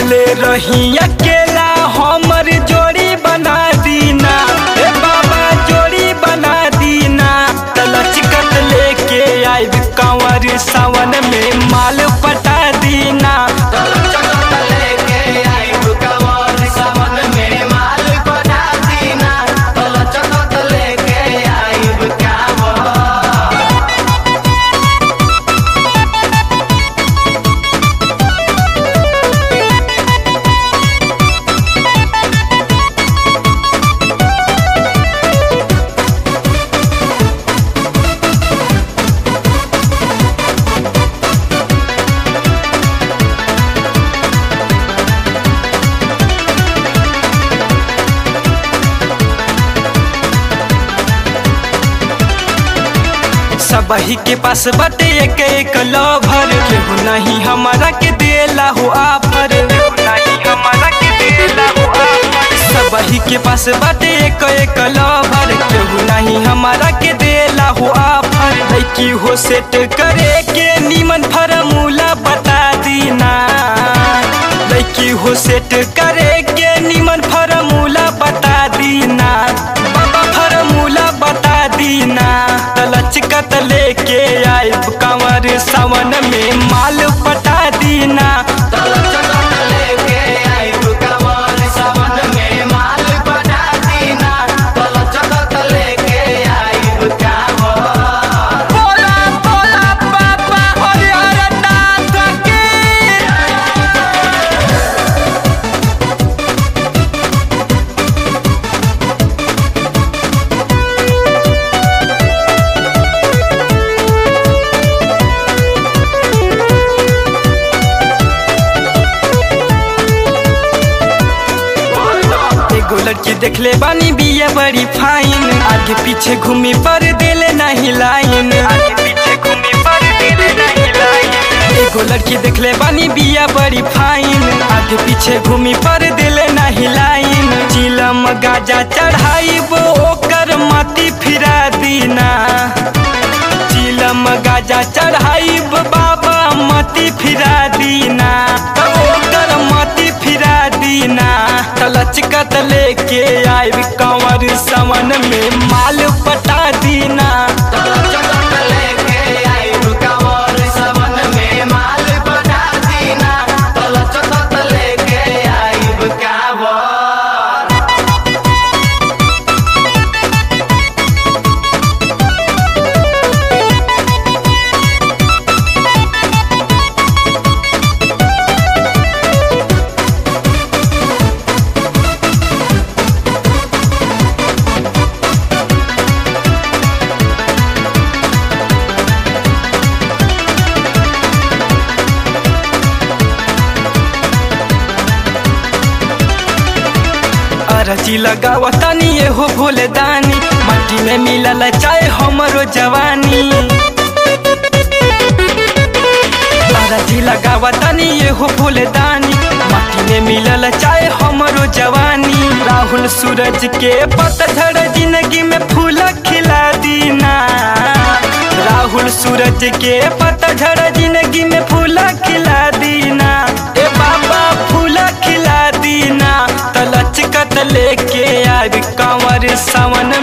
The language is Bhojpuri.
अकेले रही अकेला हमर जोड़ी बना दीना ए बाबा जोड़ी बना दीना तलचकत लेके आइब कंवर सावन में माल पटा दीना तलचकत लेके आइब कंवर सावन में माल पटा दीना तलचकत लेके आइब कंवर सबही के पास बाटे एक एक लभर केहू नहीं हमारा के देला हो आफर केहू नहीं हमारा के देला हो आफर सबही के पास बाटे एक एक लभर केहू नहीं हमारा के देला हो आफर लड़की हो सेट करे के नीमन फार्मूला बता दीना लड़की हो सेट करे के नीमन फार्मूला बता दीना बाबा फार्मूला बता दीना तलचकत लेके आइब कंवर सावन में माल पटा दीना तलचकत लेके आइब कंवर सावन में माल पटा दीना तलचकत लेके आइब कंवर बोला बोला बाबा हरिहर नाथ की एगो लड़की देखले बानी बिया बड़ी फाइन आगे पीछे घूमी पर दिले नहीं लाइन आगे पीछे घूमी पर दिले नहीं लाइन एगो लड़की देखले बानी बिया बड़ी फाइन आगे पीछे घूमी पर दिले नहीं लाइन चिलम गाजा चढ़ाई वो ओकर मती फिरा दीना चिलम गाजा चढ़ाई बाबा मती फिरा दीना ओकर मती फिरा दीना तलचकत लेके आइब कंवर समन में माल पटा दीना तलचकत लेके आइब कंवर सावन में माल पटा दीना तलचकत लेके आइब कंवर अरजी लगावा तनी ये हो भोले दानी माटी में मिलल चाहे हमरो जवानी अरजी लगावा तनी ये हो भोले दानी माटी में मिलल चाहे हमरो जवानी राहुल सूरज के पतझड़ जिंदगी में फूल खिला दीना राहुल सूरज के पतझड़ जिंदगी में फूल खिला दीना ए बाबा फूल खिला दीना तलचकत लेके आब कंवर सावन